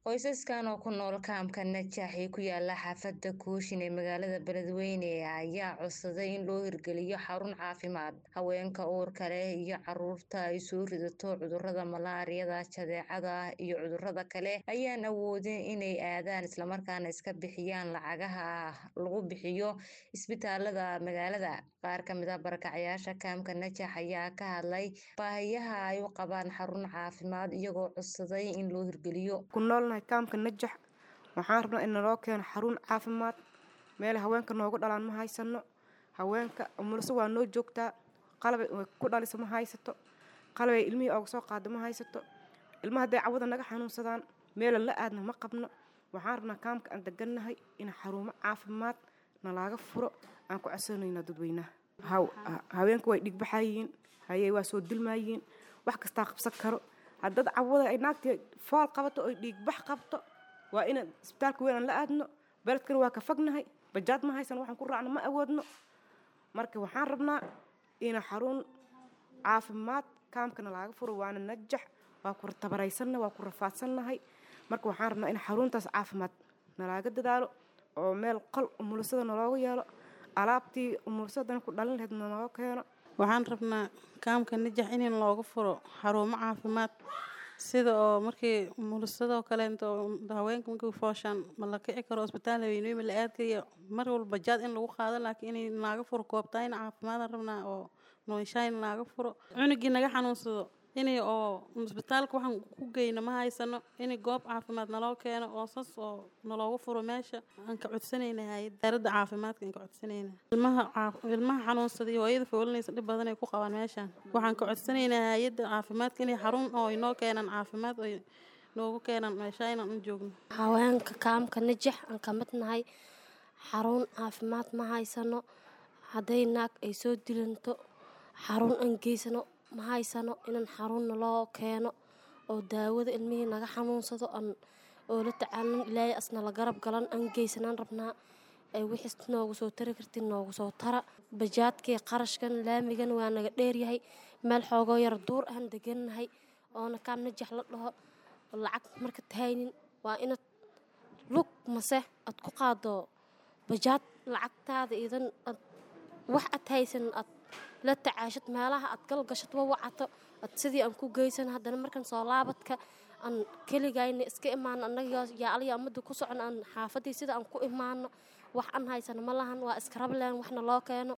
Qoysaskan oo ku nool kaamka Najax ee ku yaala xaafadda Kooshin ee magaalada Beledweyne ayaa codsaday in loo hirgeliyo xarun caafimaad. Haweenka uurka leh iyo carruurta ay soo ridato cudurrada malaariyada, jadeecada iyo cudurrada kale ayaan awoodin inay aadaan isla markaana iska bixiyaan lacagaha lagu bixiyo isbitaalada magaalada. Qaar ka mid ah barakacayaasha kaamka Najax ayaa ka hadlay baahiyaha ay u qabaan xarun caafimaad iyagoo codsaday in loo hirgeliyo. ku noolnahay kaamka Najax waxaan rabnaa in naloo keeno xarun caafimaad meel haweenka noogu dhalaan ma haysano haweenka umulso waa noo joogtaa qalab ay ku dhaliso ma haysato qalab ay ilmihii ooga soo qaado ma haysato ilmaha hadday cawada naga xanuunsadaan meelan la aadna ma qabno waxaan rabnaa kaamka aan degannahay in xarumo caafimaad nalaaga furo aan ku codsanayna dadweynaha haweenka way dhigbaxayiin hayey waa soo dilmaayiin wax kastaa qabsan karo haddad cawada ay naagtii fool qabato oy dhiigbax qabto waa inaan isbitaalka weyn aan la aadno beledkana waa ka fognahay bajaad ma haysan waxaan ku raacno ma awoodno marka waxaan rabnaa in xarun caafimaad kaamkana laaga furo waana najax waa ku tabaraysanna waa ku rafaadsannahay marka waxaan rabnaa in xaruntaas caafimaad nalaaga dadaalo oo meel qol umulisada nalooga yeelo alaabtii umulisadana ku dhalin lahayd naloo keeno waxaan rabnaa kaamka najax in looga furo xarumo caafimaad sida oo markii umulisadoo kaleento haweenka markii fooshaan ma la kici karo isbitaal haweeney ma la aadkayo mar walba jaad in lagu qaado laakiin inay naaga furo koobtaa in caafimaadaan rabnaa oo nooshaa in naaga furo cunugii naga xanuunsado inay oo isbitaalka waxaan ku geyno ma haysano inay goob caafimaad naloo keeno oo sas oo naloogu furo meesha aan ka codsanayna hay-adda wasaaradda caafimaadka aan ka codsanayna ilmaha ilmaha xanuunsada iyo hooyada foolinaysa dhib badan ay ku qabaan meeshaan waxaan ka codsanaynaa hay-adda caafimaadka inay xarun oo inoo keenaan caafimaad oo noogu keenaan meesha inaan u joogno haweenka kaamka najax aan ka mid nahay xarun caafimaad ma haysano hadday naag ay soo dilanto xarun aan geysano ma haysano inaan xarunna loo keeno oo daawada ilmihii naga xanuunsado aan oo la tacaalin ilaahay asna la garab galan aan geysanaan rabnaa ay wixiis noogu soo tari kartiin noogu soo tara bajaadkii qarashkan laamigan waa naga dheeryahay meel xoogoo yar duur aan degannahay oona kaam najax la dhaho lacag marka tahaynin waa inaad lug mase aad ku qaado bajaad lacagtaada idan ad wax ad haysan ad la tacaashad meelaha aad galgashad wa wacato ad sidii aan ku geysan haddana markan soo laabadka aan keligayna iska imaano annaga yaa aliya amada ku socon aan xaafadii sida aan ku imaano wax aan haysano ma lahan waa iska rableen waxna loo keeno